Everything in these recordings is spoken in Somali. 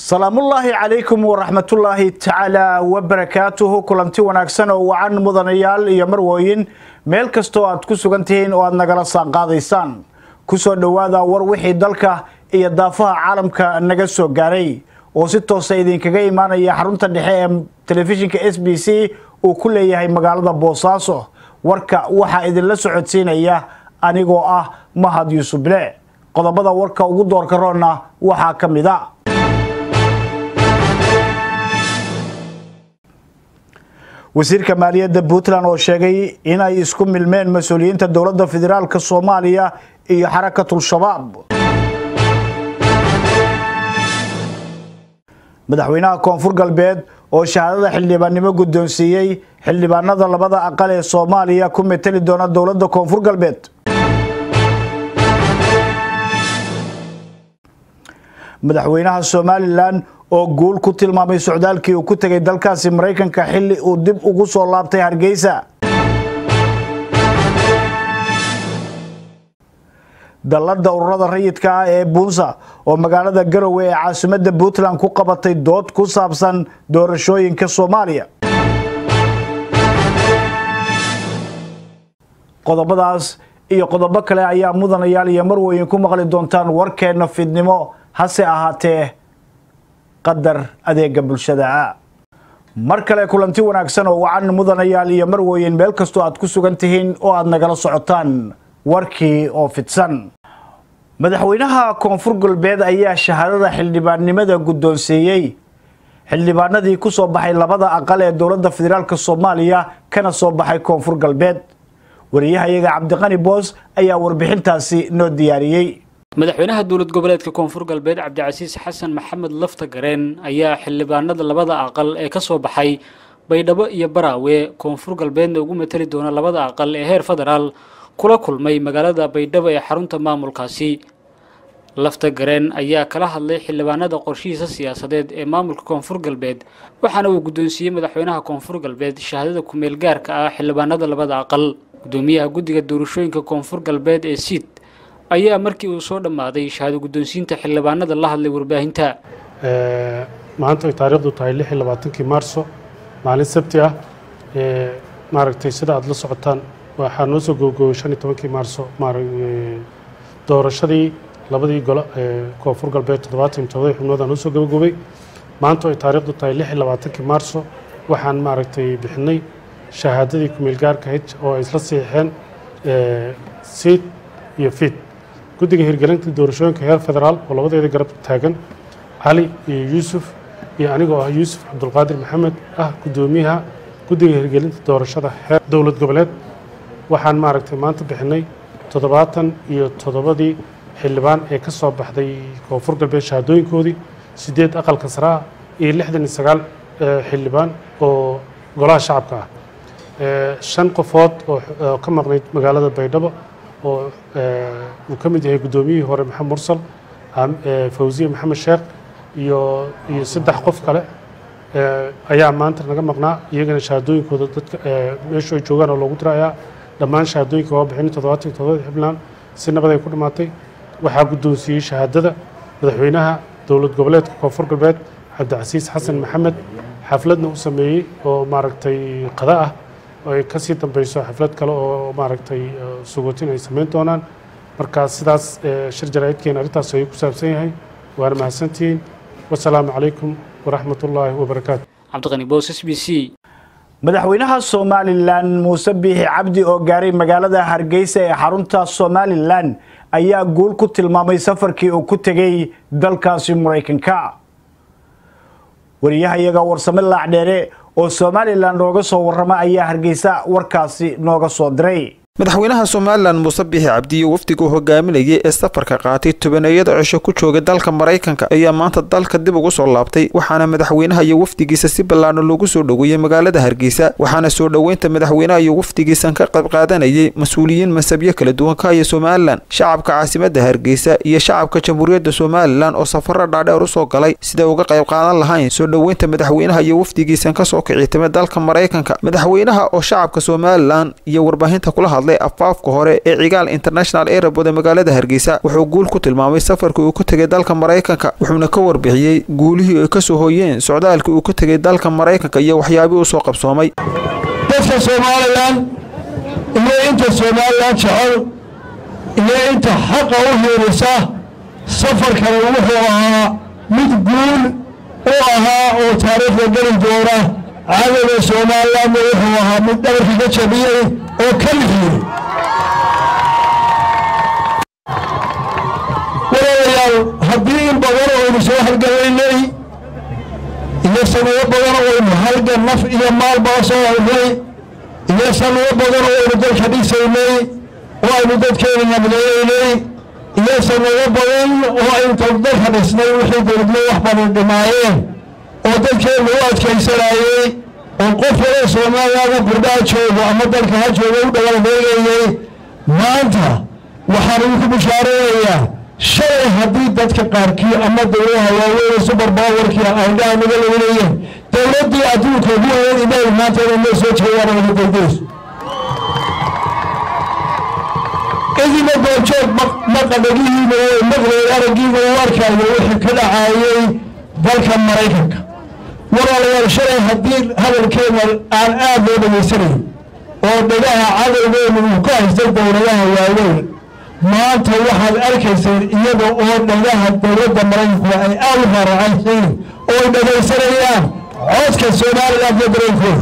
salaamullaahi calaykum waraxmatullaahi tacaala wabarakaatuhu kulanti wanaagsan oo wacan mudanayaal iyo marwooyin meel kastoo aad ku sugan tihiin oo aad nagala saanqaadaysaan kusoo dhowaada war wixii dalka iyo daafaha caalamka naga soo gaaray oo si toosa idinkaga imaanaya xarunta dhexe ee telefishinka s b c uu ku leeyahay magaalada boosaaso warka waxaa idinla socodsiinaya anigoo ah mahad yuusuf bile qodobada warka ugu doorka roonna waxaa ka mid a wasiirka maaliyadda puntland oo sheegay inay isku milmeen mas-uuliyiinta dowladda federaalk soomaaliya iyo xarakatul shabaab madaxweynaha koonfur galbeed oo shahaadada xildhibaannimo guddoonsiiyey xildhibaanada labada aqal ee soomaaliya ku meteli doona dowladda koonfur galbeed madaxweynaha somalilan oo guul ku tilmaamay socdaalkii uu ku tegay dalkaasi maraykanka xilli uu dib ugu soo laabtay hargeysa dallada ururada rayidka ah ee buunsa oo magaalada garowe ee caasimadda puntland ku qabatay dood ku saabsan doorashooyinka soomaaliya qodobadaas iyo qodobo kale ayaa mudanayaal iyo marweyn ku maqli doontaan warkeenna fidnimo hase ahaatee qadar adeega bulshada mar kale kulanti wanaagsan oo wacan mudanayaal iyo marweyn meel kastoo aad ku sugan tihiin oo aad nagala socotaan warkii oo fidsan madaxweynaha koonfur galbeed ayaa shahaadada xildhibaannimada guddoonsiiyey xildhibaanadii ku soo baxay labada aqal ee dowladda federaalk soomaaliya kana soo baxay koonfur galbeed wariyahayaga cabdiqani boos ayaa warbixintaasi noo diyaariyey madaxweynaha dowlad goboleedka koonfur galbeed cabdicasiis xasan maxamed lafta gareen ayaa xildhibaanada labada aqal ee ka soo baxay baydhabo iyo baraawe koonfur galbeedna ugu mateli doona labada aqal ee heer federaal kula kulmay magaalada baydhabo ee xarunta maamulkaasi lafta gareen ayaa kala hadlay xildhibaanada qorshihiisa siyaasadeed ee maamulka koonfur galbeed waxaana uu guddoonsiiyey madaxweynaha koonfur galbeed shahaadada kumeel gaarka ah xildhibaanada labada aqal gudoomiyaha guddiga doorashooyinka koonfur galbeed ee siid ayaa markii uu soo dhammaaday shahaado guddoonsiinta xildhibaanada la hadlay warbaahinta maanta ay taariikhdu tahay lix iyo labaatankii maarso maalin sabti ah maaragtay sida aada la socotaan waxaa noo soo googooyey shan iyo tobankii maarso doorashadii labadii golo ee koonfur galbeed toddobaatan iyo todobadii xubnood aa noo soo gabagobay maanta ay taariikhdu tahay lix iyo labaatankii maarso waxaan maaragtay bixinay shahaadadii kumeel gaarka ahayd oo ay isla siixeen siid iyo fiid guddiga hirgelinta doorashooyinka heer federaal oo labadeeda garab taagan cali iyo yuusuf iyo anigoo ah yuusuf cabdulqaadir maxamed ah guddoomiyaha guddiga hirgelinta doorashada heer dowlad goboleed waxaan maaragtay maanta bixinay toddobaatan iyo toddobadii xildhibaan ee ka soo baxday koonfur galbeed shahaadooyinkoodii siddeed aqalka sare ah iyo lixdan iyo sagaal xildhibaan oo golaha shacabka ah shan qofood oo ka maqnayd magaalada baydhabo oo uu ka mid yahay guddoomiyihii hore maxamed mursal fawsiye maxamed sheekh iyo iyo saddex qof kale ayaa maanta naga maqnaa iyagana shahaadooyinkooda dadka meeshu ay joogaan oo loogu dirayaa dhammaan shahaadooyinka waa bixinay toddobaatan iyo toddobadii xibnaan si nabad ay ku dhammaatay waxaa guddoonsiiyey shahaadada madaxweynaha dowlad goboleedka koonfur galbeed cabdicasiis xasan maxamed xafladna u sameeyey oo maaragtay qada ah oo ay kasii dambeyso xaflad kale oo maaragtay sugotin ay samayn doonaan marka sidaas shir jaraa'idkeena arrintaas ayuu ku saabsan yahay waana mahadsantihiin wasalaamu calaykum waraxmat ullaahi wabarakaatu cabdiqani boos s b c madaxweynaha somalilan muuse biixi cabdi oo gaaray magaalada hargeysa ee xarunta somalilan ayaa guul ku tilmaamay safarkii uu ku tegay dalkaasi maraykanka wariyahayaga warsame laacdheere oo somalilan nooga soo warrama ayaa hargeysa warkaasi nooga soo diray madaxweynaha somalilan muuse biixi cabdi iyo wafdiga uu hogaaminayay ee safarka qaatay tobaneeyada cisho ku joogay dalka maraykanka ayaa maanta dalka dib ugu soo laabtay waxaana madaxweynaha iyo wafdigiisa si ballaadhan loogu soo dhoweeyey magaalada hargeysa waxaana soo dhoweynta madaxweynaha iyo wafdigiisan ka qayb qaadanayay mas-uuliyiin masabyo kala duwan ka haya somalilan shacabka caasimadda hargeysa iyo shacabka jamhuuriyadda somalilan oo safaro dhaadheer usoo galay siday uga qayb qaadan lahayn soo dhoweynta madaxweynaha iyo wafdigiisan kasoo kicitamay dalka maraykanka madaxweynaha oo shacabka somalilan iyo warbaahinta kula hadlay hadlay afaafka hore ee cigaal international airport ee magaalada hargeysa wuxuu guul ku tilmaamay safarkii uu ku tegay dalka maraykanka wuxuuna ka warbixiyey guulihii ay ka soo hooyeen socdaalkii uu ku tegay dalka maraykanka iyo waxyaabihii u soo qabsoomay dadka somalilan iyo inta somalilan jecel iyo inta xaqa u hiirisa safarkani wuxuu ahaa mid guul u ahaa oo taariikhda geli doona cadowga somalilanna wuxuu ahaa mid dhabarkii ka jabiyey oo ka lixiyey walaalayaal haddii in badan oo aynu soo halgamaynay iyo sanado badan oo aynu halgan naf iyo maalbaa soo haynay iyo sanado badan oo aynu dalka dhisaynay oo aynu dadkeena nabadaynay iyo sanado badan oo aynu dalka dhisnay wixii dowladnimo wax badan dhimaayeen oo dadkeena u adkaysanayey oo qof kale soomaaliyaga burdhaa joogo ama dalka ha joogo u dhawalbeegayey maanta waxaan idinku bishaaraynayaa shalay haddii dadka qaarkii ama dowladaha waaweyn subar bawarkii aydhaha naga laguleeyeen dowladdii adduunka ugu weyn inaay maanta inay soo jeedaan wada dowdayso idina goobjoog maqadhagihiina way maqlay araggiina u arkaayo wixii ka dhacaayay dalka maraykanka walaalayaal shalay haddii hadalkeena aan aad loo dhegaysanayn oo dhagaha cadowgeenu uu ka haystay dowladaha waaweyn maanta waxaad arkayseen iyada oo dhagaha dowladda maraykanku ay aad u raaracaysiin oo ay dhagaysanayaan codka somalilan iyo dareenkooda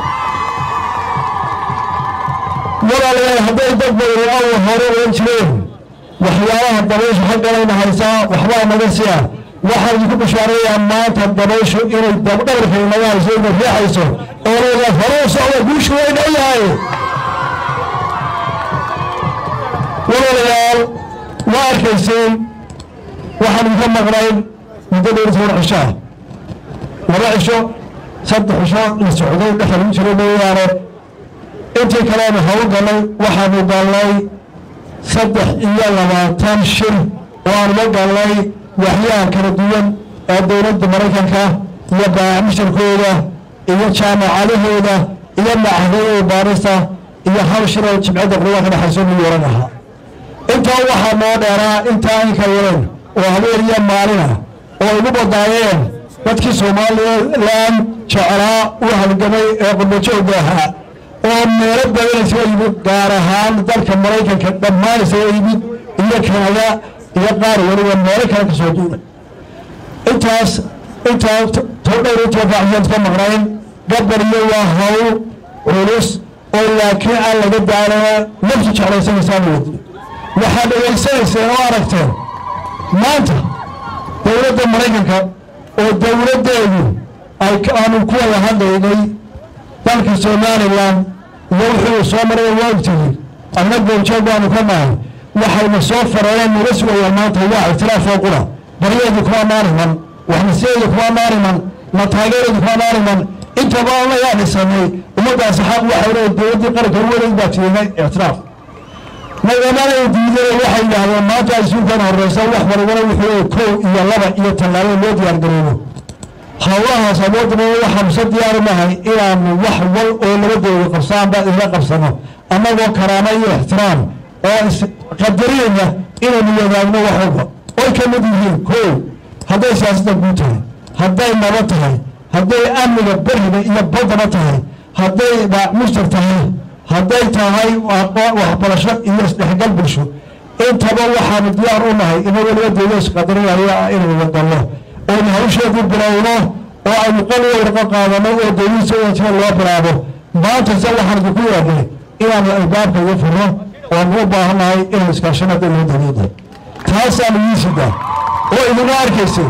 walaalayaal hadday dad badan awa hore oan jireen waxyaabaha dabayshu xagganayna haysaa waxbaa naga siya waxaan idinku bashaarayaa maanta dabayshu inay dabdhabarka inaga hayso inay riixayso oo leedahay hore u socda guushu way dhayahay walaalayaal waa arkayseen waxaan idinka maqnayn muddo dheer toban cishaa laba cisho saddex cisho la socday dhexda lagu jiro mooyaane intii kaleenu hawl galnay waxaanu galnay saddex iyo labaatan shir oo aanuga galnay waxyaha kala duwan ee dowladda maraykanka iyo baamishirkooda iyo jaamacadahooda iyo macahadooda baarista iyo hal shir oo jimcadda quruba ka dhexayso new yoran ahaa intaa waxaa noo dheeraa intaa inka yareen oo habeen iyo maalina oo igu badaayeen dadkii somalilan jeclaa u halgamay ee qurbajoogga ahaa oo meelo badan isaga yimid gaar ahaan dalka maraykanka dhammaan isaga yimid iyo kanada iyo qaar weliba meelo kale ka soo duulay intaas intaa todhowr inta baaxyood ka maqnayn gabar iyo waa hawl culus oo laakiin aan laga daalana naftu jeclaysanaysaa wadi waxaad dhegaysanayseen oo aragteen maanta dowladda maraykanka oo dowladdeedu ay aanu ku wada hadlaynay dalka somalilan iyo wuxuu soo maray waa ogtihiin anna goobjoog baanu ka nahay waxayna soo fareen naga sugayaan maanta waa ictiraafoo qura baryeedu kuma maariman waxnasiyeedu kuma maariman na taageeradu kuma maariman intaba allayaa dhisanay ummaddaasi xaq waxay leedahay dowladdii qaranka uwadayd baa tiinay ictiraaf nagamana diideen waxay yidhaahdeen maanta isuukan horeysa wax walbana wuxuu kow iyo laba iyo tallaabo loo diyaargaroobo howlahaas awoodna waxaanu sa diyaari nahay inaanu wax wal oo labadooda qabsaanba isla qabsano annagoo karaamo iyo ixtiraam oo isqadariyayna inaynu wadaagno wax walba oy ka mid yihiin kow hadday siyaasadda guud tahay hadday nabad tahay hadday amniga beriga iyo baddaba tahay hadday mushtar tahay hadday tahay waxbarasho iyo isdhexgal bulsho intaba waxaanu diyaar u nahay ina weliba dowla isqadarinaya inaynu wadalno oonu hawsheedu bilowno oo aynu qaliga warqo qaadano oo dowladiisa wajira loo bilaabo maanta se waxaan idinku yeernay inaanu albaabka iga furno oanu u baahannahay inaynu iskaashano hadday loo dowlada taasaanu yiisidaa oo idina arkaysay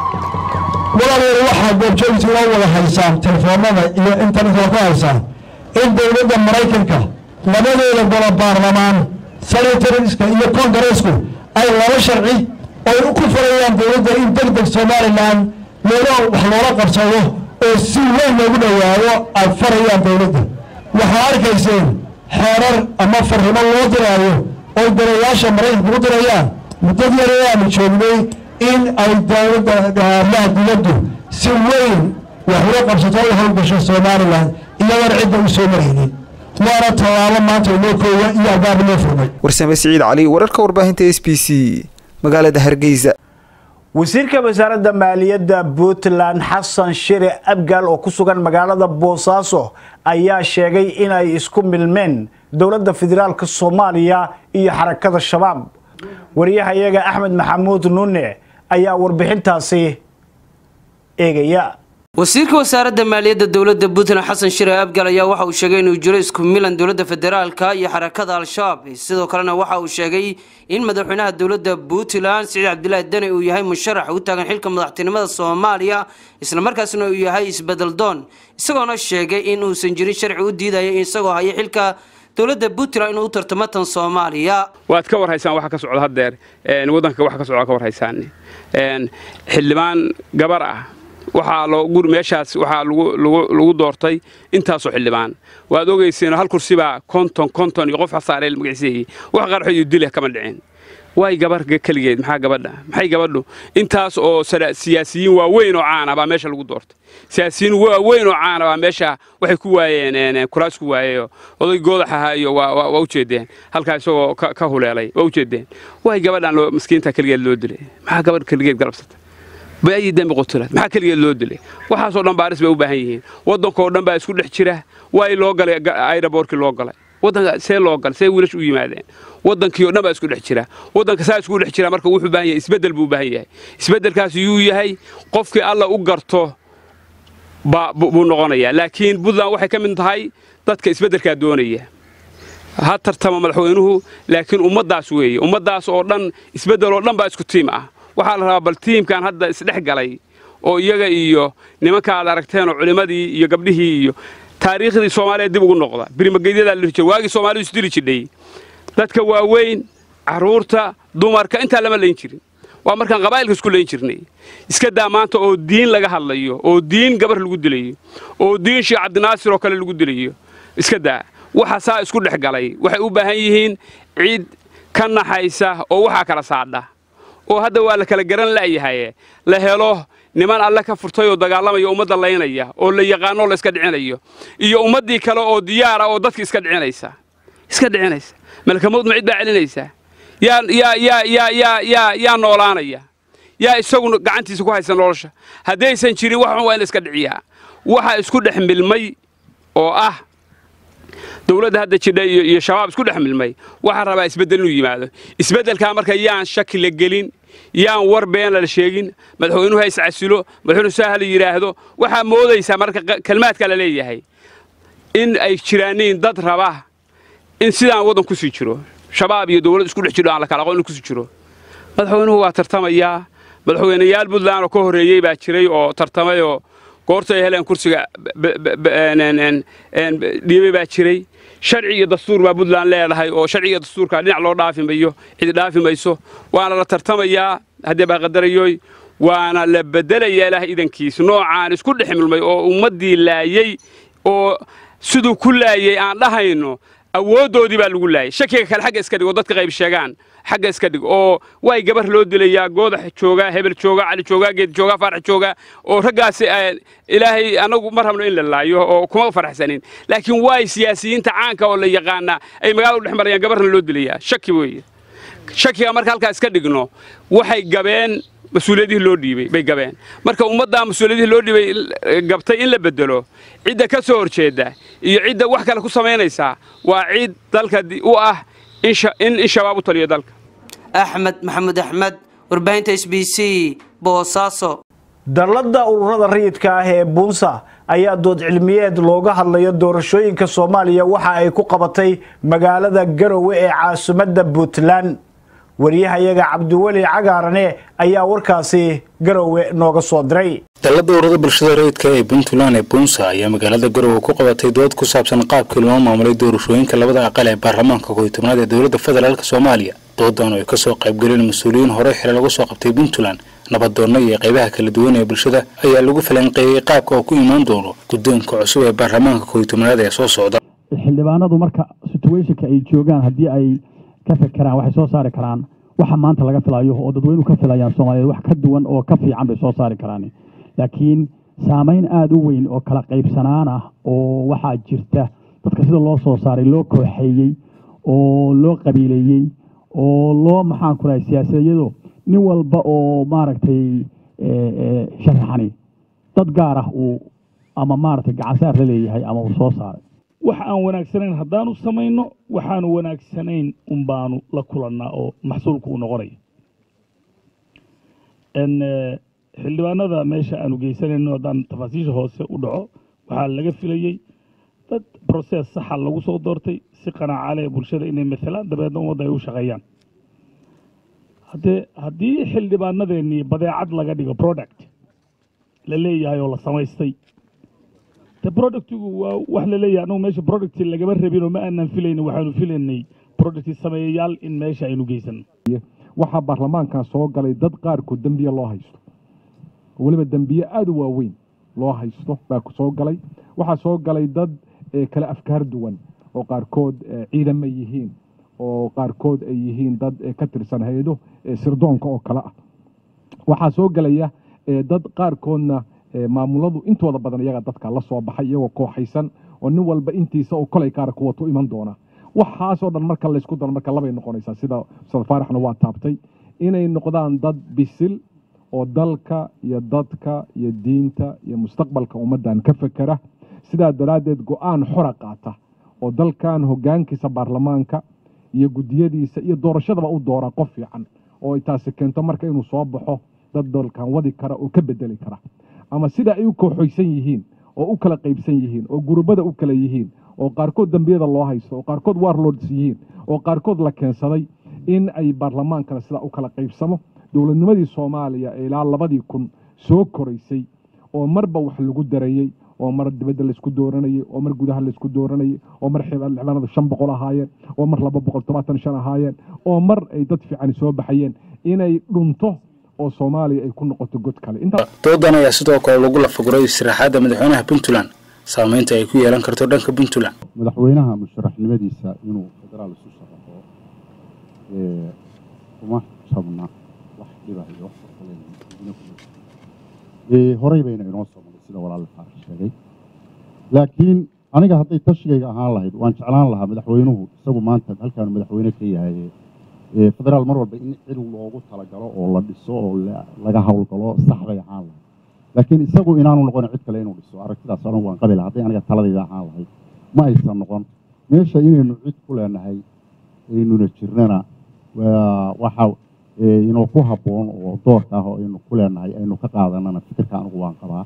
walaalayaal waxaa goobjoogti loo wada haysaan telefoonada iyo internetka ku haysaan in dowladda maraykanka labadeeda golo baarlamaan senatoriska iyo kongareesku ay laba sharci oy ku farayaan dowladda in deg deg somalilan loola wax loola qabsado oo si weyn loogu dhowaado ay farayaan dowladda waxaa arkayseen xeerar ama farrimo loo diraayo oy darayaasha maraykanka u dirayaan muddad yar aanu joognay in ay dowladda amaha dowladdu si weyn wax ula qabsato u howlgasho somalilan iyadoon cidda u soo maraynin waana tallaabo maanta inoo kooya iyo albaab inoo furmay warsame siciid cali wararka warbaahinta s b c magaalada hargeysa wasiirka wasaaradda maaliyadda puntland xasan shire abgaal oo ku sugan magaalada boosaaso ayaa sheegay in ay isku milmeen dowladda federaalk soomaaliya iyo xarakada shabaab wariyahayaga axmed maxamuud nuune ayaa warbixintaasi eegaya wasiirka wasaaradda maaliyadda dowladda puntland xasan shire abgal ayaa waxa uu sheegay inuu jiro isku milan dowladda federaalka iyo xarakada al-shabaab sidoo kalena waxa uu sheegay in madaxweynaha dowladda puntland siciid cabdilaahi deni uu yahay musharax u taagan xilka madaxtinimada soomaaliya islamarkaasna uu yahay isbedel doon isagoona sheegay in uusan jirin sharci u diidaya isagoo haya xilka dowladda puntland inuu u tartamo tan soomaaliya waad ka warhaysaan waxa ka socda haddeer waddanka waxa ka socda ka warhaysaan xildhibaan gabar ah waxaa loo meeshaas waxaa lagu doortay intaasoo xildhibaan waad ogayseen hal kursibaa konton konton iyo qof hasaareel magaciiseeyey wax qarxo iyo dile kama dhicin way gabar keligeed maxaa gabadha maxay gabadhu intaas oo siyaasiyiin waaweyn oo caana baa meesha lagu doortay siyaasiyiin waaweyn oo caana baa meesha waxay ku waayeen kuraas ku waayeyo oday goodax ahaa iyo waa ujeedeen halkaa isagoo ka huleelay waa ujeedeen way gabadhan maskiinta keligeed loo dilay maxaa gabadh keligeed galabsatay baayi dembi qutulaad maxaa keligeed loo dilay waxaasoo dhan baaris bay u baahan yihiin waddankoo dhan baa isku dhex jira waay loo galay ayraboorkii loo galay waddanka see loo galay see wiilash u yimaadeen waddankii oo dhan baa isku dhex jira waddanka saa isku dhex jira marka wuxuu baahan yahay isbeddel buu u baahan yahay isbeddelkaas yuu yahay qofkii alla u garto buu noqonayaa laakiin puntland waxay ka mid tahay dadka isbeddelkaa doonaya ha tartama madaxweynuhu laakiin ummaddaas weeye ummaddaas oo dhan isbeddel oo dhan baa isku tiim ah waxaa la rabaa bal tiimkan hadda isdhex galay oo iyaga iyo nimanka aad aragteenoo culimmadii iyo gabdhihii iyo taariikhdii soomaaliya dib ugu noqda birimageydadaa la jira waagii soomaalidu isdili jidhay dadka waaweyn carruurta dumarka intaa lama layn jirin waa markaan qabaa'ilka isku layn jirnay iska daa maanta oo diin laga hadlayo oo diin gabar lagu dilayo oo diin sheekh cabdinaasir oo kale lagu dilayo iska daa waxa saa isku dhex galay waxay u baahan yihiin cid ka naxaysa oo waxaa kala saadha oo hadda waa la kala garan la'yahaye la helo niman alle ka furtay oo dagaalamaya ummadda laynaya oo la yaqaanoo la iska dhicinayo iyo ummaddii kale oo diyaara oo dadki iska dhicinaysa iska dhicinaysa malkamowd ma cid baa celinaysaa yaa yaa yaa yaa yaa yaa yaa noolaanaya yaa isagu gacantiisa ku haysa nolosha haddaysan jirin wax xun waa in la iska dhiciyaa waxa isku dhex milmay oo ah dowladda hadda jidha iyo shabaab isku dhex milmay waxaa rabaa isbeddel inuu yimaado isbeddelkaa marka yaan shaki la gelin yaan war been la sheegin madaxweynuhu ha iscasilo madaxweynuhu saa hala yidhaahdo waxaa moodaysaa marka kelmaadka la leeyahay in ay jiraaniin dad raba in sidaan waddan ku sii jiro shabaab iyo dowlad isku dhex jiro aan la kala aqoon in ku sii jiro madaxweynuhu waa tartamayaa madaxweynayaal puntland oo ka horreeyey baa jiray oo tartamayoo goorta ay heleen kursiga dhiibay baa jiray sharci iyo dastuur baa puntland leedahay oo sharci iyo dastuurka dhinac loo dhaafi mayo cidi dhaafi mayso waana la tartamayaa haddii baa qadarayoy waana la bedelayaa ilaah idankiis noocaan isku dhex milmay oo ummaddii laayey oo siduu ku laayey aan dhahayno awooddoodii baa lagu laayay shakiga kale xagga iska dhig oo dadka qayb sheegaan xagga iska dhig oo way gabar loo dilayaa goodax joogaa hebel joogaa cali joogaa geed joogaa faarax joogaa oo raggaasi ilaahay annagu ma rabno in la laayo oo kuma faraxsanin laakiin waay siyaasiyiinta caanka oo la yaqaanaa ay magaalada u dhex marayaan gabarna loo dilayaa shaki weeye shakiga marka halkaa iska dhigno waxay gabeen mas-uuliyadihii loo dhiibay bay gabeen marka ummaddaa mas-uuliyadihii loo dhiibay gabtay in la bedelo cidda ka soo horjeedda iyo cidda wax kale ku samaynaysaa waa cid dalka u ah in in shabaab u taliyo dalka axmed maxamuud axmed warbaahinta s b c boosaaso dalladda ururada rayidka ah ee buunsa ayaa dood cilmiyeed looga hadlayo doorashooyinka soomaaliya waxa ay ku qabatay magaalada garowe ee caasimadda puntland waryahayaga cabdiweli cagaarane ayaa warkaasi garowe nooga soo diray dalladda ururada bulshada rayidka ee puntland ee bunsa ayaa magaalada garowe ku qabatay dood ku saabsan qaabkii loo maamulay doorashooyinka labada aqal ee baarlamaanka kow iyo tobnaad ee dowladda federaalk soomaaliya doodan oo ay kasoo qaybgaleen mas-uuliyiin hore xile lagu soo qabtay puntland nabadoonna iyo qaybaha kala duwan ee bulshada ayaa lagu falanqeeyey qaabka oo ku imaan doono guddoonka cusub ee baarlamaanka kow iyo tobnaad ee soo socda xildhibaanadu marka situationka ay joogaan haddii ay ka fekeraan waxay soo saari karaan waxa maanta laga filayo oo dadweynuhu ka filayaan soomaaliyeed wax ka duwan oo ka fiican bay soo saari karaan laakiin saamayn aada u weyn oo kala qaybsanaan ah oo waxaa jirta dadka sida loo soo saaray loo kooxeeyey oo loo qabiileeyey oo loo maxaan ku rahay siyaasadiyado nin walba oo maaragtay sharaxani dad gaar ah uu ama maaragtay gacansaar la leeyahay ama uu soo saaray wax aan wanaagsanayn haddaanu samayno waxaanu wanaagsanayn un baanu la kulannaa oo maxsuulku u noqonaya xildhibaanada meesha aanu geysanayno haddaan tafaasiisha hoose u dhaco waxaa laga filayey dad broses saxa lagu soo doortay si qanaaca leh bulshada inay maalaan dabeedna ummadda ay u shaqeeyaan haddee haddii xildhibaanadeennii badeecad laga dhigo product la leeyahay oo la samaystay de productigu waa wax la leeyahay anugu meesha producti lagama rabin oo ma aanan filaynin waxaanu filaynay producti sameeyayaal in meesha aynu geysano waxaa baarlamaankan soo galay dad qaarkood dembiye loo haysto weliba dembiye aada u waaweyn loo haysto baa soo galay waxaa soo galay dad kale afkaar duwan oo qaarkood ciidama yihiin oo qaarkood ay yihiin dad ka tirsan hay-ado sirdoonka oo kale ah waxaa soo gelaya dad qaarkoodna maamuladu intooda badan iyaga dadka la soo baxay iyagoo kooxaysan oo nin walba intiisa oo kolay kaara kuwato iman doona waxaasoo dhan marka laysku daro marka labay noqonaysaa sida ustaad faaraxna waa taabtay inay noqdaan dad bisil oo dalka iyo dadka iyo diinta iyo mustaqbalka ummaddan ka fekera sidaa daraaddeed go-aan xora qaata oo dalkan hoggaankiisa baarlamaanka iyo guddiyadiisa iyo doorashadaba u doora qof fiican oo ay taasi keento marka inuu soo baxo dad dalkan wadi kara oo ka bedeli kara ama sida ay u kooxoysan yihiin oo u kala qaybsan yihiin oo gurubada u kala yihiin oo qaarkood dembiyada loo haysto oo qaarkood warlords yihiin oo qaarkood la keensaday in ay baarlamaankana sidaa u kala qaybsamo dowladnimadii soomaaliya ee ilaa labadii kun soo koraysay oo marba wax lagu darayey oo mar dibadda laysku dooranayey oo mar gudaha laysku dooranayey oo mar xildhibaanadu shan boqol ahaayeen oo mar laba boqol todobaatan shan ahaayeen oo mar ay dad fiican soo baxayeen inay dhunto oo soomaaliya ay ku noqoto god kale doodan ayaa sidoo kale lagu lafaguray istiraxaadda madaxweynaha puntland saameynta ay ku yeelan karto dhanka puntland madaxweynaha musharaxnimadiisa inuu federaal isu sharaxo kuma jabna wax dhiba iyo wax horey bayna inoo soo maray sida walaal faarax sheegay laakiin aniga hadday tashigayga ahaan lahayd waan jeclaan lahaa madaxweynuhu isagu maanta halkaanu madaxweyne ka yahay federaal mar walba in cil loogu talagalo oo la dhiso oo laga howlgalo sax bay ahaan lahayd laakiin isagu inaanu noqon cid kale inuu dhiso aragtidaas anigu waan qabi laha hadday aniga taladayda ahaan lahayd ma aysan noqon meesha inaynu cid ku leenahay aynuna jirnana waxa inuu ku habboon oo doorka ah oo aynu ku leenahay aynu ka qaadanana fikirka anigu waan qabaa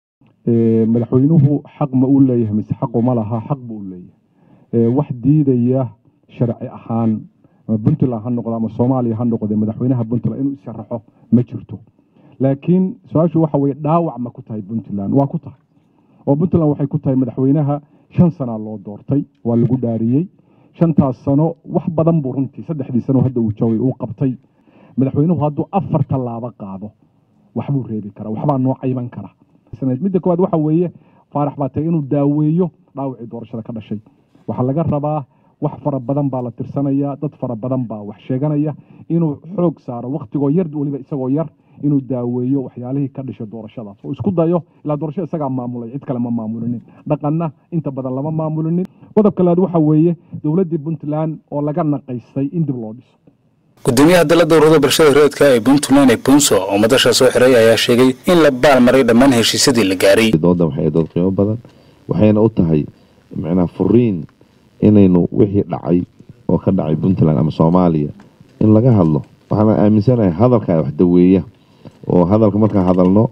madaxweynuhu xaq ma uu leeyahay mise xaqu ma laha xaq buu u leeyahay wax diidaya sharci ahaan puntland ha noqdo ama soomaaliya ha noqde madaxweynaha puntland inuu isharaxo ma jirto laakiin su-aashu waxa weye dhaawac ma ku tahay puntland waa ku tahay oo puntland waxay ku tahay madaxweynaha shan sanaa loo doortay waa lagu dhaariyey shantaas sano wax badan buu runtii saddexdii sano hadda uu joogay uu qabtay madaxweynuhu hadduu afar tallaabo qaado waxbuu reebi karaa waxbaa noo cayban kara midda koowaad waxa weeye faarax baa tahay inuu daaweeyo dhaawacii doorashada ka dhashay waxaa laga rabaa wax fara badan baa la tirsanaya dad fara badan baa wax sheeganaya inuu xoog saaro wakhtigoo yar weliba isagoo yar inuu daaweeyo waxyaalihii ka dhashay doorashadaas oo isku dayo ilaa doorashada isagaa maamulay cid kale ma maamulinin dhaqanna inta badan lama maamulinin qodobka labaad waxa weeye dowladdii puntland oo laga naqaystay in dib loo dhiso gudoomiyaha dalada ururada bulshada reedka ee puntland ee bunso oo madasha soo xiray ayaa sheegay in la baalmaray dhammaan heshiisyadii la gaaray doodan waxay dood qiimo badan waxayna u tahay macnaha furiin inaynu wixii dhacay oo ka dhacay puntland ama soomaaliya in laga hadlo waxaana aaminsanahay hadalka wax daweeya oo hadalka markaan hadalno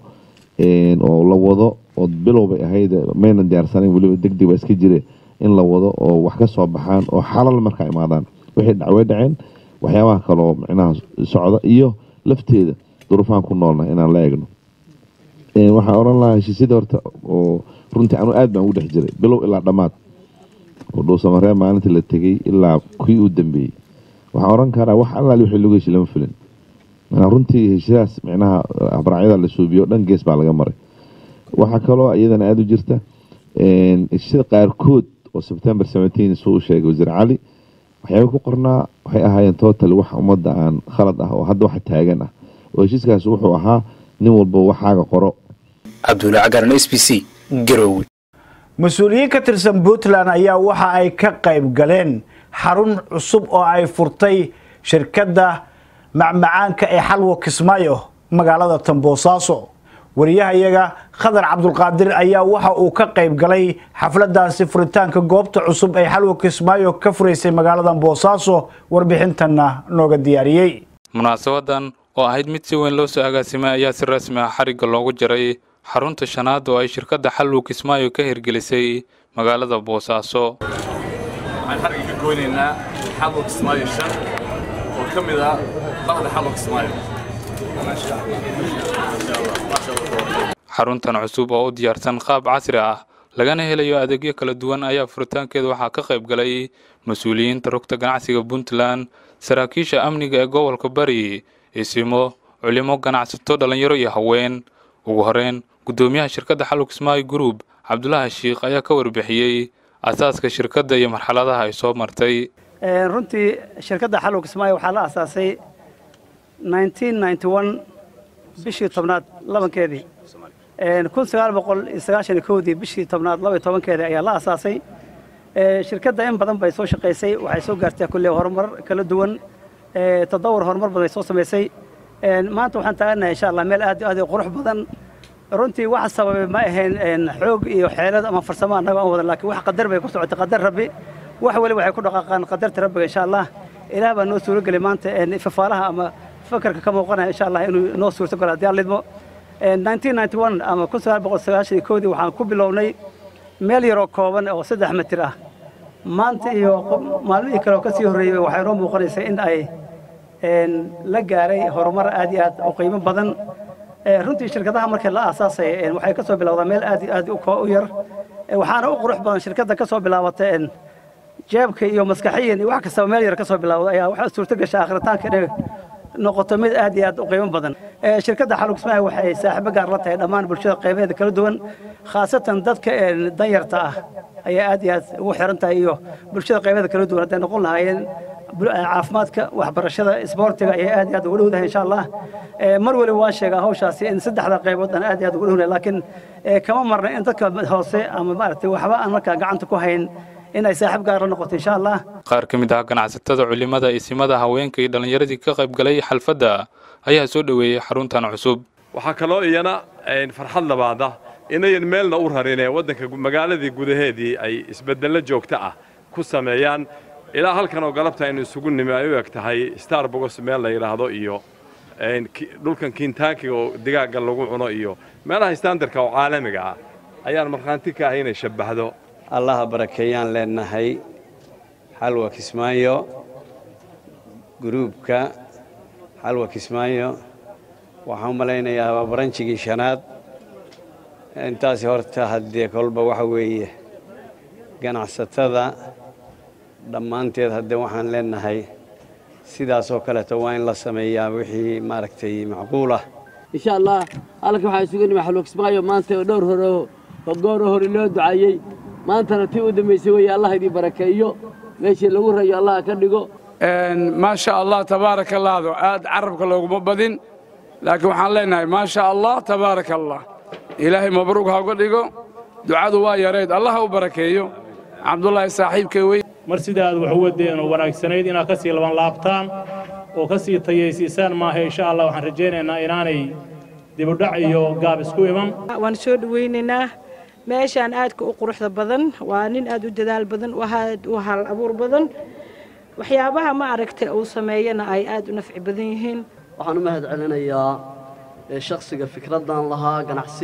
oo la wado oo bilow bay ahayd maynan diyaarsanayn weliba degdeg baa iska jire in la wado oo wax ka soo baxaan oo xalal markaa imaadaan wixii dhacway dhaceen waxyaabaha kaleoo micnaha socda iyo lafteeda duruufaan ku noolna inaan la eegno waxaan oran lahaa heshiisyada horta oo runtii anu aad baan ugu dhex jiray bilow ilaa dhammaad oo dhowsamaree maalintii la tegey ilaa kii uu dambeeyey waxaan oran karaa wax allaali wixii lagu heshi lama fulin manaa runtii heshidaas micnaha abraacyada la suubiyo dhan gees baa laga maray waxaa kaloo iyadana aada u jirta heshisyada qaarkood oo sebtembar seventeen suu u sheegay wasiir cali waxyaaba ku qornaa waxay ahaayeen total wax ummadda aan khalad ah oo hadda wax taagan ah oo heshiiskaas wuxuu ahaa nin walba waxaaga qoro cabdulla cagaran s b c garowe mas-uuliyiin ka tirsan puntland ayaa waxa ay ka qayb galeen xarun cusub oo ay furtay shirkadda macmacaanka ee xalwo kismaayo magaalada tamboosaaso wariyahayaga khadar cabdulqaadir ayaa waxa uu ka qayb galay xafladaasi furitaanka goobta cusub ee xalwo kismaayo ka furaysay magaalada boosaaso warbixintanna nooga diyaariyey munaasabadan oo ahayd mid si weyn loo soo agaasimay ayaa si rasmi ah xarigga loogu jaray xarunta shanaad oo ay shirkadda xalwo kismaayo ka hirgelisay magaalada boosaaso waxaan xarigga ka goynaynaa xalwo kismaayo shan oo ka mid ah bahda xalwo kismaayo xaruntan cusub oo u diyaarsan qaab casri ah lagana helayo adeegyo kala duwan ayaa furitaankeeda waxaa ka qayb galay mas-uuliyiinta rugta ganacsiga puntland saraakiisha amniga ee gobolka bari isimo culimo ganacsato dhallinyaro iyo haween ugu horeyn guddoomiyaha shirkadda xalwo kismaayo group cabdulaahi shiikh ayaa ka warbixiyey asaaska shirkadda iyo marxaladaha ay soo martay runtii shirkadda xalwo kismaayo waxaa la asaasay bishii tobnaad labankeedii kun sagaal boqol iyo sagaashan iyo kowdii bishii tobnaad laba iyo tobankeedii ayaa la asaasay shirkadda in badan bay soo shaqaysay waxay soo gaartay kulle horumar kala duwan tadawur horumar badan bay soo samaysay maanta waxaan taaganahay insha allah meel aad aad u qurux badan runtii waxa sababay ma ahayn xoog iyo xeelad ama farsamo annaga aan wadan laakiin wax qadar bay ku socotay qadar rabbi wax weli waxay ku dhaqaaqaan qadarta rabbiga insha allah ilaah baa noo suurogeli maanta fafaalaha ama fakarka ka muuqanaya insha allah inuu noo suurto galo haddii aan lidmo ama kun sagaal boqol sagaashan iyo kowdii waxaan ku bilownay meel yaroo kooban oo saddex mitir ah maanta iyo maalmihii kale oo ka sii horreeyey waxay noo muuqanaysaa in ay la gaaray horumar aad iyo aad u qiimo badan runtii shirkadaha markii la aasaasay waxay ka soo bilowdaa meel aad iyo aad u yar waxaana u qurux badan shirkadda ka soo bilaabatay jeebka iyo maskaxiyan iyo wax kastaba meel yar ka soo bilowda ayaa waxaa suurto gashay akhritaanka inay noqoto mid aad iyo aad u qiimo badan shirkadda xalug kismaayo waxay saaxiibo gaar la tahay dhammaan bulshada qaybaheeda kala duwan khaasatan dadka danyarta ah ayaa aad iyo aad ugu xiran tahay iyo bulshada qaybaheeda kala duwan hadday noqon lahaayeen caafimaadka waxbarashada isboortiga ayay aad iyo aad ugu dhowdahay insha allah mar waliba waan sheegaa hawshaasi in saddexda qaybood aan aad iyo aad ugu dhownahay laakiin kama marna in dadka hoose ama maaragtay waxba aan markaa gacanta ku hayn in ay saaxiib gaar la noqoto insha allah qaar ka mid ah ganacsatada culimada isimada haweenka iyo dhallinyaradii ka qayb galay xalfadda ayaa soo dhoweeyey xaruntan cusub waxaa kaloo iyana farxad labaada inayan meelna u rarin ee waddanka magaaladii gudaheedii ay isbeddello joogto ah ku sameeyaan ilaa halkan oo galabta aynu isugu nimi ay u eg tahay starbogos meel la yidhaahdo iyo dhulkan kiintaakiga oo digaagga lagu cuno iyo meelaha standarka oo caalamiga ah ayaan markhaanti ka ahay inay shabbahdo allaha barakeeyaan leenahay xalwa kismaayo gruubka xalwa kismaayo waxaan u malaynayaa waa baranjigii shanaad intaasi horta haddee kolba waxa weeye ganacsatada dhammaanteed haddee waxaan leenahay sidaasoo kaleeto waa in la sameeyaa wixii maaragtay macquul ah insha allah halkan waxaa isugu nimi xalwa kismaayo maanta oo dhowr hore oo gooro hore loo ducaeyey maantana tii u dambaysay weeye allah idii barakeeyo meeshii lagu rayo allah ka dhigo maasha allah tabaaraka allahdo aad carabka looguma badin laakiin waxaan leenahay maasha allah tabaaraka allah ilaahay mabruug ha uga dhigo ducadu waa yareyd allah ha u barakeeyo cabdulaahi saaxiibkay wey mar sida aad wax u wadeen oo wanaagsanayd inaad ka sii laban laabtaan oo ka sii tayaysiisaan maaha insha allah waxaan rajaynaynaa inaanay dibudhac iyo gaab isku iman waan soo dhawaynaynaa meeshaan aadka u quruxda badan waa nin aad u dadaal badan aad u hal abuur badan waxyaabaha ma aragtay uu sameeyana ay aad u nafci badan yihiin waxaan u mahad celinayaa shakhsiga fikraddan lahaa ganacsi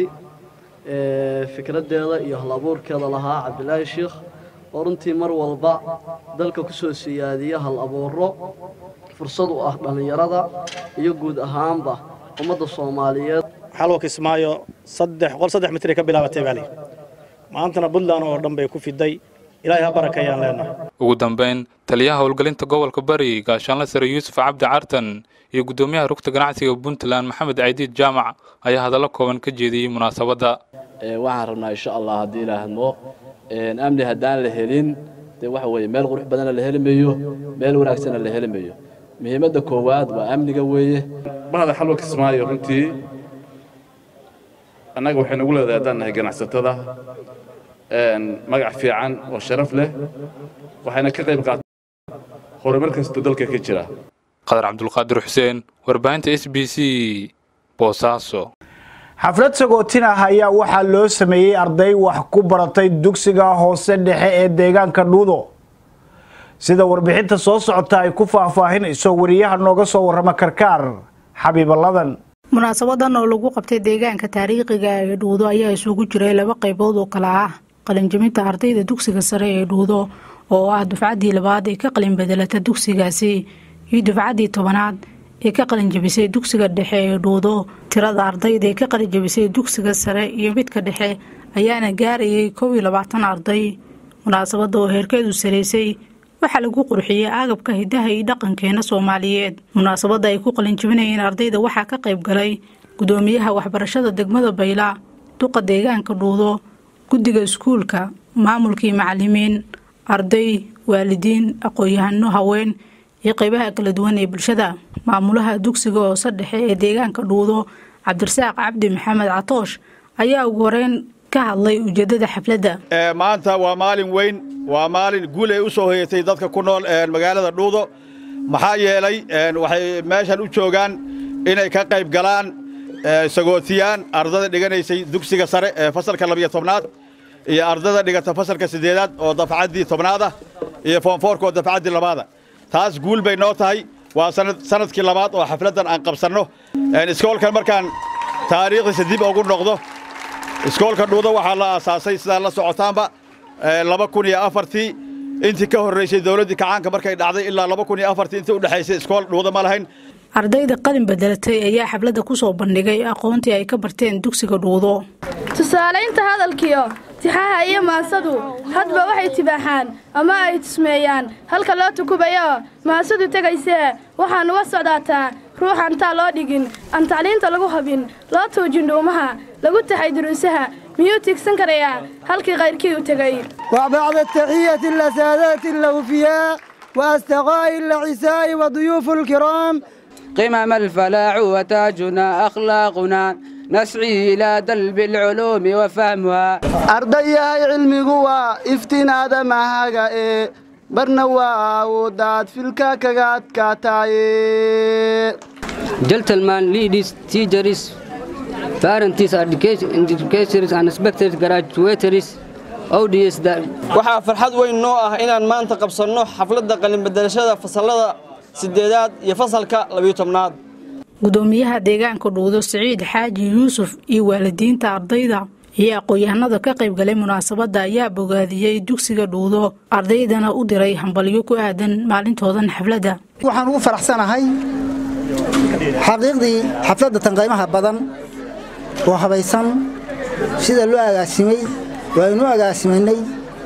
fikraddeeda iyo hal abuurkeeda lahaa cabdilaahi sheikh oo runtii mar walba dalka ku soo siyaadiya hal abuuro fursad u ah dhallinyarada iyo guud ahaanba ummadda soomaaliyeed xalwa kismaayo saddex qol saddex mitir ay ka bilaabatay baali maantana puntland oo dhan bay ku fiday ilaahay ha barakeeyaan leenahay ugu dambayn taliyaha howlgelinta gobolka bari gaashaanla sare yuusuf cabdi cartan iyo guddoomiyaha rugta ganacsiga puntland maxamed caydiid jaamac ayaa hadallo kooban ka jeediyey munaasabadda waxaan rabnaa insha allah haddii ilaahmo amni haddaan la helin dee waxa weeye meel qurux badanna la heli mayo meel wanaagsanna la heli mayo muhiimadda koowaad waa amniga weeye bahda xalwa kismaayo runtii annaga waxay nagu leedahay haddaan nahay ganacsatada magac fiican oo sharaf leh waxayna ka qayb qaataan horumar kasta dalka ka jira qadar cabdulqaadir xuseen warbaahinta s b c boosaaso xaflad sagootin ah ayaa waxaa loo sameeyey arday wax ku baratay dugsiga hoose dhexe ee deegaanka dhuudo sida warbixinta soo socota ay ku faahfaahinayso wariyaha nooga soo warrama karkaar xabiibaladan munaasabadan oo lagu qabtay deegaanka taariikhiga ee dhuudo ayaa isugu jiray laba qaybood oo kale ah qalinjabinta ardayda dugsiga sare ee dhuudo oo ah dufcaddii labaad ee ka qalin bedelata dugsigaasi iyo dufcaddii tobanaad ee ka qalinjabisay dugsiga dhexe ee dhuudo tirada ardayda ee ka qalinjabisay dugsiga sare iyo midka dhexe ayaana gaarayay kow iyo labaatan arday munaasabada oo heerkeedu saraysay waxaa lagu qurxiyey agabka hidaha iyo dhaqankeena soomaaliyeed munaasabada ay ku qalinjabinayeen ardayda waxaa ka qayb galay gudoomiyaha waxbarashada degmada bayla duqa deegaanka dhuudo guddiga iskuulka maamulkii macalimiin arday waalidiin aqoon-yahano haween iyo qeybaha kala duwan ee bulshada maamulaha dugsiga hoose dhexe ee deegaanka dhuudo cabdirasaaq cabdi maxamed catoosh ayaa ugu horeyn ka hadlay ujeedada xafladda maanta waa maalin weyn waa maalin guul ay u soo hoyatay dadka ku nool magaalada dhuudo maxaa yeelay waxay meeshan u joogaan inay ka qayb galaan sagootiyaan ardada dhiganaysay dugsiga sare ee fasalka labiyo tobnaad iyo ardada dhigata fasalka siddeedaad oo dafcaddii tobnaad ah iyo foonfoorka oo dafcaddii labaada taas guul bay noo tahay waa sanadkii labaad oo xafladdan aan qabsanno iskoolkan markaan taariikhdiisa dib ugu noqdo iskoolka dhuudo waxaa la aasaasay sidaan la socotaanba laba kun iyo afartii intii ka horraysay dowladdii kacaanka markay dhacday ilaa laba kun iyo afartii intii u dhexaysay iskool dhuudo ma lahayn ardayda qalin bedelatay ayaa xafladda ku soo bandhigay aqoontii ay ka barteen dugsiga dhuudo tusaalaynta hadalkiyo tixaha iyo maansadu hadba waxay tibaaxaan ama ay tusmeeyaan halka loo tukubayo maasadu tegaysee waxaan uga socdaataa ruuxan taa loo dhigin aan tacliinta lagu habin loo tuujin dhuumaha lagu taxay duruusaha miyuu tiigsan karayaa halkii kayrkii u tegay وبعد التحية لسادات الأوفياء وأصدقاء العساء وضيوف الكرام قمم الفلاح وتاجنا أخلاقنا نسعي إلى دلب العلوم وفهمها أرضيها علمي iftiin aadamahaga ee barna waa awoodaad filka kaga adkaataaye Gentlemen, ladies, teachers, parents, education- educators, and inspectors, graduates, audience that waxaa farxad weyn noo ah inaan maanta qabsanno xafladda qalinbedelashada fasallada siddeedaad iyo fasalka labiyo tobnaad gudoomiyaha deegaanka dhuudo siciid xaaji yuusuf iyo waalidiinta ardayda iyo aqoon-yahanada ka qayb galay munaasabadda ayaa bogaadiyey dugsiga dhuudo ardaydana u diray hambalyo ku aadan maalintoodan xafladda waxaan ugu faraxsanahay xaqiiqdii xafladda tanqaymaha badan oo habaysan sida loo agaasimay waaynu agaasimanay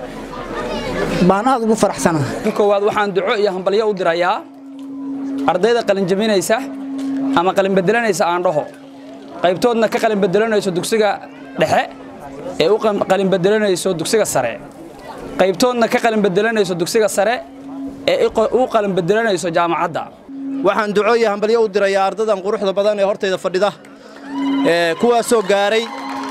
baan aad ugu faraxsanahay ka koowaad waxaan duco iyo hambalyo u dirayaa ardayda qalinjabinaysa ama qalinbedelanaysa aan dhaho qaybtoodna ka qalinbedelanayso dugsiga dhexe ee u qalinbedelanayso dugsiga sare qaybtoodna ka qalinbedelanayso dugsiga sare ee u qalinbedelanayso jaamacadda waxaan duco iyo hambalyo u dirayaa ardadan quruxda badan ee hortayda fadhida ee kuwaasoo gaaray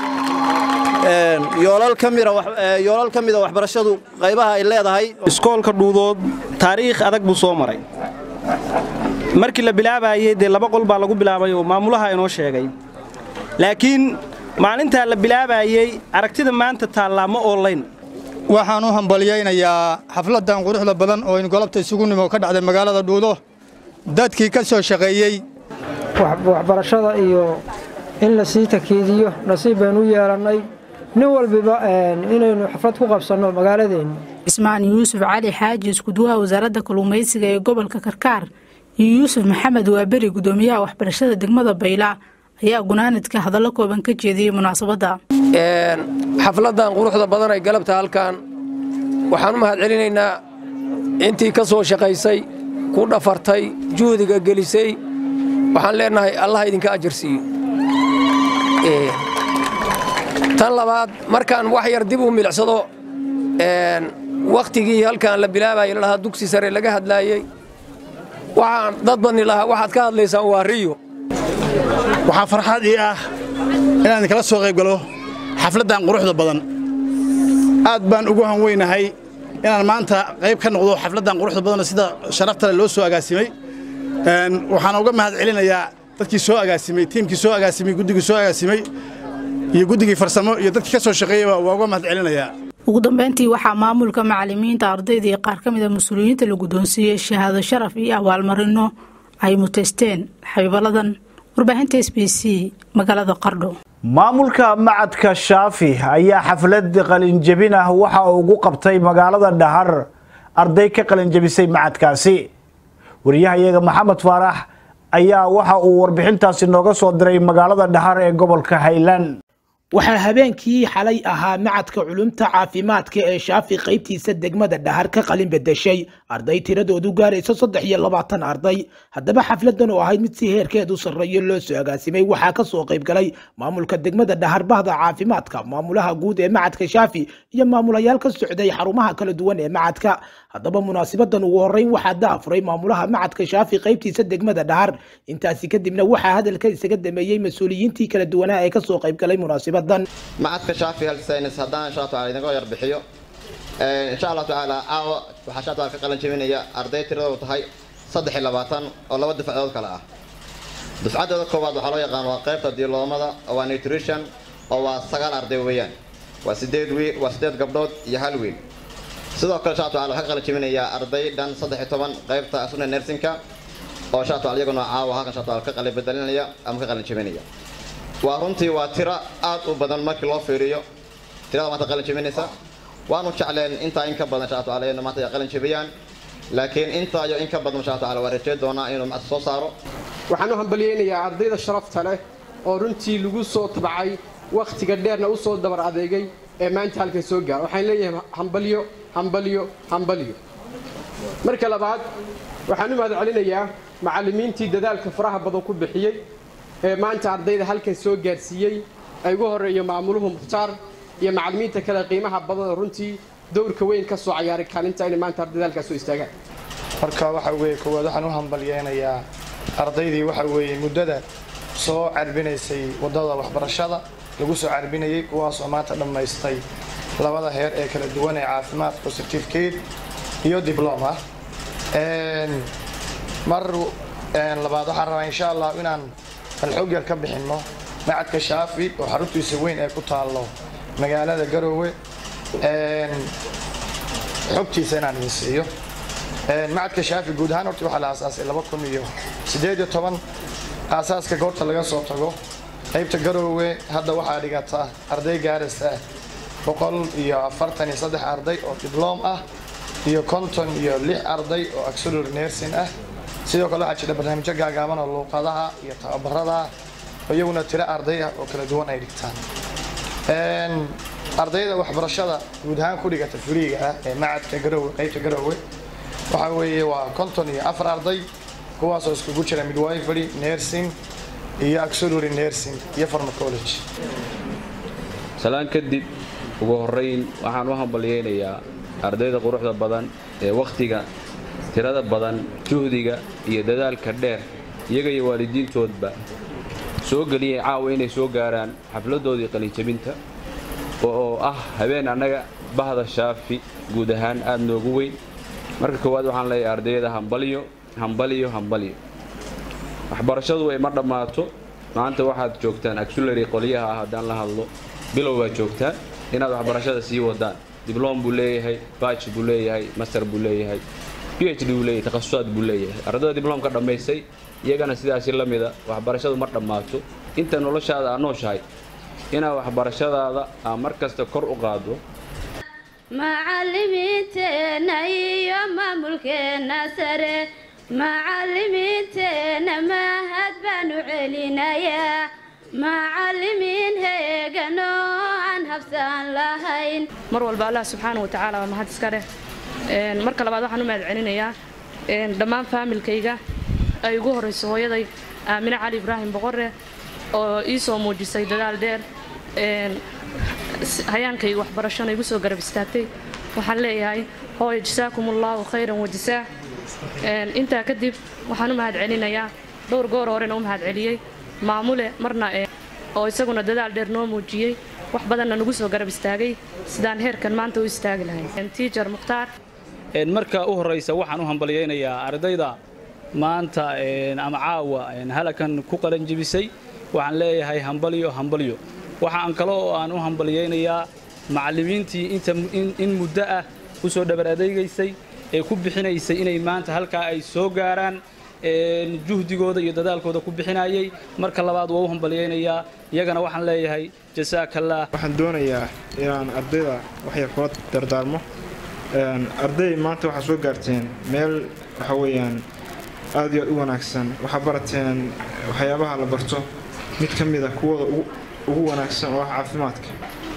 yoolal ka mida yoolal ka mida waxbarashadu qaybaha ay leedahay iskoolka dhuudood taariikh adag buu soo maray markii la bilaabayey dee laba qol baa lagu bilaabay oo maamulaha inoo sheegay laakiin maalintaa la bilaabayey aragtida maanta taallaa ma oolayn waxaan u hambalyaynayaa xafladdan quruxda badan oo aynu golobta isugu nimo ka dhacday magaalada dhuudo dadkii ka soo shaqeeyey waxbarashada iyo in la sii takiidiyo nasiib baynu u yeelannay nin walbiba inaynu xaflad ku qabsanno magaaladeenna cismaan yuusuf cali xaaji iskuduwaha wasaaradda kalluumaysiga ee gobolka karkaar iyo yuusuf maxamed waaberi gudoomiyaha waxbarashada degmada bayla ayaa gunaanadka hadallo kooban ka jeediyey munaasabadda xafladdan quruxda badan ay galabta halkan waxaan u mahadcelinaynaa intii ka soo shaqaysay ku dhafartay juhdiga gelisay waxaan leenahay allah idinka ajarsiiyo tan labaad markaan wax yar dib u milicsado wakhtigii halkan la bilaabayay lalahaa dugsi sare laga hadlaayey waxaan dad badni lahaa waxaad ka hadlaysaan waa riyo waxaa farxad ii ah inaan kala soo qayb galo xafladdan quruxda badan aad baan ugu hanweynahay inaan maanta qayb ka noqdo xafladdan quruxda badan sida sharafta leh loo soo agaasimay waxaan uga mahad celinayaa dadkii soo agaasimay tiimkii soo agaasimay guddigii soo agaasimay iyo guddigii farsamo iyo dadkii ka soo shaqeeyaba waa uga mahad celinayaa ugu dambeyntii waxaa maamulka macalimiinta ardayda iyo qaar ka mid a mas-uuliyiinta la guddoonsiiyey shahaado sharaf iyo abaalmarino ay muteysteen xabiibaladan warbaahinta s b c magaalada qardho maamulka macadka shaafi ayaa xaflad qalinjebin ah waxa uu ugu qabtay magaalada dhahar arday ka qalinjebisay macadkaasi wariyahayaga maxamed faarax ayaa waxa uu warbixintaasi nooga soo diray magaalada dhahar ee gobolka highland waxaa habeenkii xalay ahaa macadka culumta caafimaadka ee shaafi qaybtiisa degmada dhahar ka qalin bedeshay arday tiradoodu gaaraysa saddex iyo labaatan arday haddaba xafladan oo ahayd mid si heerkeedu sarreeyo loo soo agaasimay waxaa kasoo qaybgalay maamulka degmada dhahar bahda caafimaadka maamulaha guud ee macadka shaafi iyo maamulayaal ka socday xarumaha kala duwan ee macadka haddaba munaasibadan ugu horeyn waxaa daafuray maamulaha macadka shaafi qaybtiisa degmada dhahar intaasi kadibna waxaa hadalka isaga dameeyey mas-uuliyiintii kala duwanaa ee kasoo qaybgalay munaasibada macadka shaafi health science haddaan insha allah taala idinka yar bixiyo insha allah tacaala caawa waxaa insha taala ka qalan jebinaya arday tiradoodu tahay saddex iyo labaatan oo laba dufcadood kale ah dufcaddooda koowaad waxaa loo yaqaan waa qaybta diloomada oo waa nutrition oo waa sagaal arday weeyaan waa sideed wiil waa sideed gabdhood iyo hal wiil sidoo kale insha allah taala waxaa ka qalan jebinayaa arday dhan saddex iyo toban qaybta asuna nersinka oo insha allah taala iyaguna caawa halkan insha taala ka qalin bedelinaya ama ka qalin jebinaya waa runtii waa tiro aad u badan markii loo fiiriyo tirada maanta qalin jebinaysa waanu jecleen intaa in ka badan insha taala inuu maanta ay qalin jebiyaan laakiin intaa iyo in ka badan insha taala waa rajay doonaa inuu macad soo saaro waxaan u hambalyeynayaa ardayda sharafta leh oo runtii lagu soo tabacay wakhtiga dheerna u soo dabar adeegay ee maanta halkan soo gaara waxaan leeyahay hambalyo hambalyo hambalyo marka labaad waxaan u mahad celinayaa macallimiintii dadaalka faraha badan ku bixiyey ee maanta ardayda halkan soo gaarsiiyey ay ugu horeeyo maamuluhu mukhtaar iyo macallimiinta kale qiimaha badan oo runtii dowrka weyn ka soo cayaaray kaalinta inay maanta ardayda halkaas soo istaagaan marka waxa weeye koowaad waxaan u hambalyeynayaa ardaydii waxa weeye muddada soo carbinaysay waddada waxbarashada lagu soo carbinayay kuwaasoo maanta dhammaystay labada heer ee kala duwan ee caafimaadka certificate iyo dibloma mar labaad waxaan rabaa insha allah inaan alxog yar ka bixinno macadka shaafi oo xaruntiisa weyn ee ku taallo magaalada garoowe xogtiisa inaan idin siiyo macadka shaafi guud ahaan horta waxaa la aasaasay laba kun iyo siddeed iyo toban aasaaska goorta laga soo tago qaybta garoowe hadda waxaa dhigata arday gaaraysa boqol iyo afartan iyo saddex arday oo dibloom ah iyo konton iyo lix arday oo auxiliary nursing ah sidoo kale waxaa jira barnaamijyo gaagaaban oo luuqadaha iyo tababarada oo iyaguna tiro arday ah oo kala duwan ay dhigtaan ardayda waxbarashada guud ahaan ku dhigata furiiga ah ee macadka garoowe qaybta garoowe waxaa weeye waa konton iyo afar arday kuwaasoo iskugu jira midwifery nursing iyo auxiliary nursing iyo pharmacology salaan kadib ugu horrayn waxaan u hambalyeynayaa ardayda quruxda badan ee wakhtiga tirada badan juhdiga iyo dadaalka dheer iyaga iyo waalidiintoodba soo geliyay caawa inay soo gaaraan xafladdoodii qalinjabinta oo ah habeen annaga bahda shaafi guud ahaan aad noogu weyn marka koowaad waxaan leeyahay ardayda hambalyo hambalyo hambalyo waxbarashadu way ma dhammaato maanta waxaad joogtaan auxiliary qolyaha ah haddaan la hadlo bilow baad joogtaan inaad waxbarashada sii wadaan dibloom buu leeyahay baaj buu leeyahay master buu leeyahay phd buu leeyahay takhasusaad buu leeyahay ardayda dibloomka dhammaysay iyagana sidaasi la mida waxbarashadu ma dhammaato inta noloshaada aad nooshahay inaad waxbarashadaada aa mar kasta kor u qaado macallimiinteenna iyo maamulkeenna sare macallimiinteenna mahad baanu celinayaa macallimiin heeganoo aan habsaan lahayn mar walba allah subxaana watacaala waa mahad iska leh marka labaad waxaan u mahad celinayaa dhammaan faamilkayga ay ugu horrayso hooyaday aamine cali ibraahim boqore oo ii soo muujisay dadaal dheer hayaankayga waxbarashona igu soo garab istaagtay waxaan leeyahay hooyo jasaakum allaahu khayran wajasaa intaa kadib waxaan u mahad celinayaa dhowr goor horena u mahad celiyey maamule marna oo isaguna dadaal dheer noo muujiyey wax badanna nagu soo garab istaagay sidaan heerkan maanta u istaagi lahayn tiijar mukhtaar marka u horraysa waxaan u hambalyaynayaa ardayda maanta ama caawa halakan ku qalanjibisay waxaan leeyahay hambalyo hambalyo waxaan kale oo aan u hambalyaynayaa macallimiintii inta in muddo ah u soo dhabar adeegaysay ee ku bixinaysay inay maanta halkaa ay soo gaaraan juhdigooda iyo dadaalkooda ku bixinayay marka labaad waa u hambalyaynayaa iyagana waxaan leeyahay jasaakallah waxaan doonayaa inaan ardayda waxyar kula dardaarmo arday maanta waxaa soo gaarteen meel waxa weeyaan aad iyo aad u wanaagsan waxaa barateen waxyaabaha la barto mid ka mid a kuwooda ugu wanaagsan oo ah caafimaadka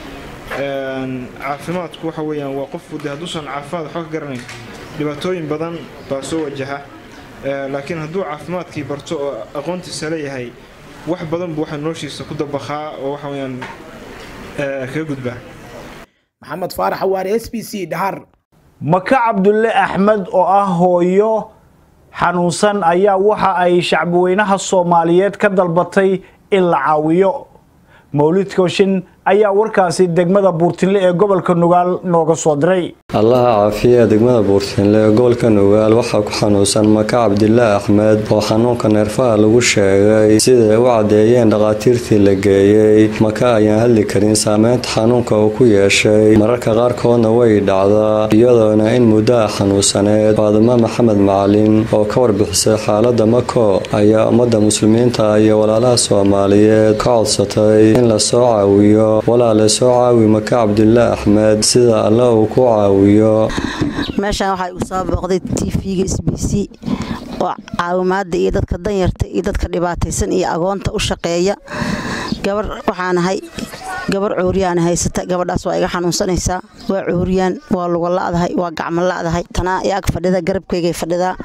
caafimaadku waxa weeyaan waa qofku de hadduusan caafimaad waxba ka garanayn dhibaatooyin badan baa soo wajaha laakiin hadduu caafimaadkii barto oo aqoontiisa leeyahay wax badan buu waxa noloshiisa ku dabaqaa oo waxa weeyaan kaga gudbaa maxamed faarax waare s b c dhahar maka cabdulle axmed oo ah hooyo xanuunsan ayaa waxa ay shacbiweynaha soomaaliyeed ka dalbatay in la caawiyo mawlid kooshin ayaa warkaasi degmada buurtinle ee gobolka nugaal nooga soo diray allaha caafiya degmada buurtinle ee gobolka nugaal waxaa ku xanuunsan maka cabdillah axmed oo xanuunka neerfaha lagu sheegay siday u caddeeyeen dhakhaatiirtii la geeyey maka ayaan hadli karin saameynta xanuunka uu ku yeeshay mararka qaarkoodna way dhacdaa iyadoona in muddaha xanuunsaneed faadimo maxamed macalin oo ka warbixisay xaaladda mako ayaa ummadda muslimiinta iyo walaalaha soomaaliyeed ka codsatay in la soo caawiyo walaale soo caawi maka cabdillah axmed sida alle uu ku caawiyo meeshaan waxaa igu soo booqday tv-ga s b c oo caawimaada iyo dadka danyarta iyo dadka dhibaataysan iyo agoonta u shaqeeya gabar waxaanahay gabar cuuriyaan haysata gabadhaas waa iga xanuunsanaysaa waa cuuriyaan waa luga la'dahay waa gacmo la'dahay tanaa iyaag fadhida garabkaygay fadhidaa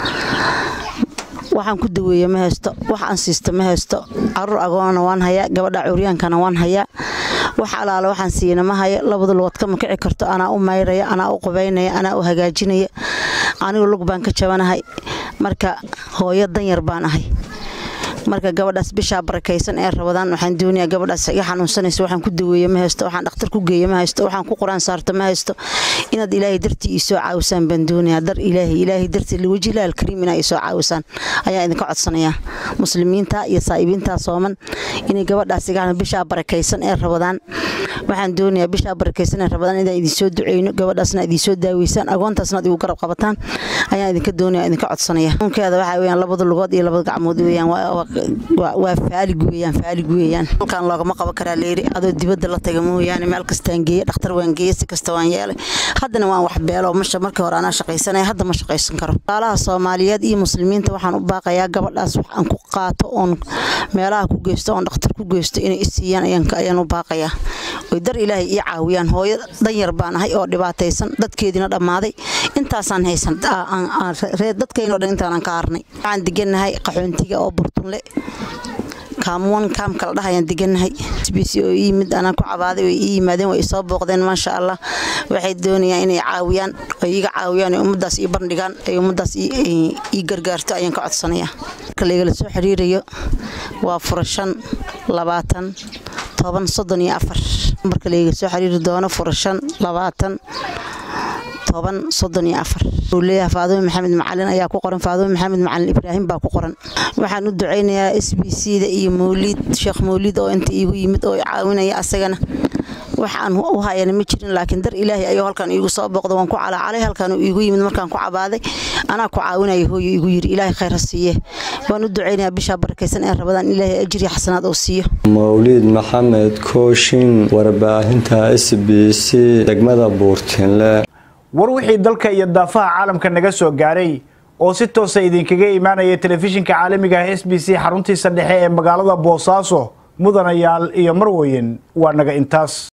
waxaan ku daweeye ma haysto wax aan siisto ma haysto caruur agoona waan hayaa gabadha cuuryaankana waan hayaa wax alaala waxaan siiyana ma hayo labada lugood kama kici karto anaa u mayraya anaa u qubaynaya anaa u hagaajinaya anigu lug baan ka jabanahay marka hooyo danyar baan ahay marka gabadhaas bishaa barakaysan ee rabadaan waxaan doonayaa gabadhaas iga xanuunsanaysa waxaan ku daweeye ma haysto waxaan dhakhtar ku geeye ma haysto waxaan ku quraan saarto ma haysto inaad ilaahay dartii ii soo caawisaan baan doonayaa dar ilaahay ilaahay dartii liwajilaal kariim inaa ii soo caawisaan ayaan idinka codsanayaa muslimiinta iyo saa'ibiinta sooman inay gabadhaas iga bishaa barakaysan ee rabadaan waxaan doonayaa bishaa barakaysan ee rabadaan inaan idinsoo duceyno gabadhaasna idinsoo daaweysaan agoontaasna ad igu garab qabataan ayaan idinka doonaya idinka codsanaya unkeeda waxaa weyaan labada lugood iyo labada gacmood weyaan waa faalig weyaan faalig weyaan halkan loogama qaban karaa leeri adoo dibadda la taga mooyaane meel kastaan geeye dhakhtar waan geeye si kasta waan yeelay haddana waan wax beelo masha markii hore anaa shaqaysanaya hadda ma shaqaysan karo walaalaha soomaaliyeed iyo muslimiinta waxaan u baaqayaa gabadhaas wax aan ku qaato oon meelaha ku geysto oon dhakhtar ku geysto inay isiiyaan ayaan u baaqayaa oy dar ilaahay ii caawiyaan hooyo danyar baan ahay oo dhibaataysan dadkeediina dhammaaday intaasaan haysan dadkaynoo dhan intaanan ka harnay waxaan degannahay qaxoontiga oo burtunle kaamuwan kaam kala dhahayaan degannahay sbc oo ii yimid anaan ku cabaaday way ii yimaadeen way isoo booqdeen maasha allah waxay doonayaan inay caawiyaan oo iiga caawiyaan ay ummaddaas ii bandhigaan ay ummaddaas ii gargaarto ayaan ka codsanayaa marka laygala soo xiriirayo waa fura shan labaatan toban soddon iyo afar marka layga soo xiriiri doono fura shan labaatan toban soddon iyo afar uu leeyahay faadume maxamed macalin ayaa ku qoran faadume maxamed macalin ibraahim baa ku qoran waxaan u ducaynayaa s b c da iyo mawliid sheekh mawliid oo inta iigu yimid oo caawinaya asagana waxaan u hayana ma jirin laakiin dar ilaahay ayuu halkan iigu soo booqda waan ku calaacalay halkan uu iigu yimid markaan ku cabaaday anaa ku caawinaya hooyo iigu yiri ilaahay khayr ha siiye waan u ducaynayaa bishaa barakaysan ee rabadaan ilaahay ajri xasanaad oo siiyo mawliid maxamed kooshin warbaahinta s b c degmada buurtinle war wixii dalka iyo daafaha caalamka naga soo gaaray oo si toosa idinkaga imaanaya telefishinka caalamiga ah s b c xaruntiisa dhexe ee magaalada boosaaso mudanayaal iyo marweyn waa naga intaas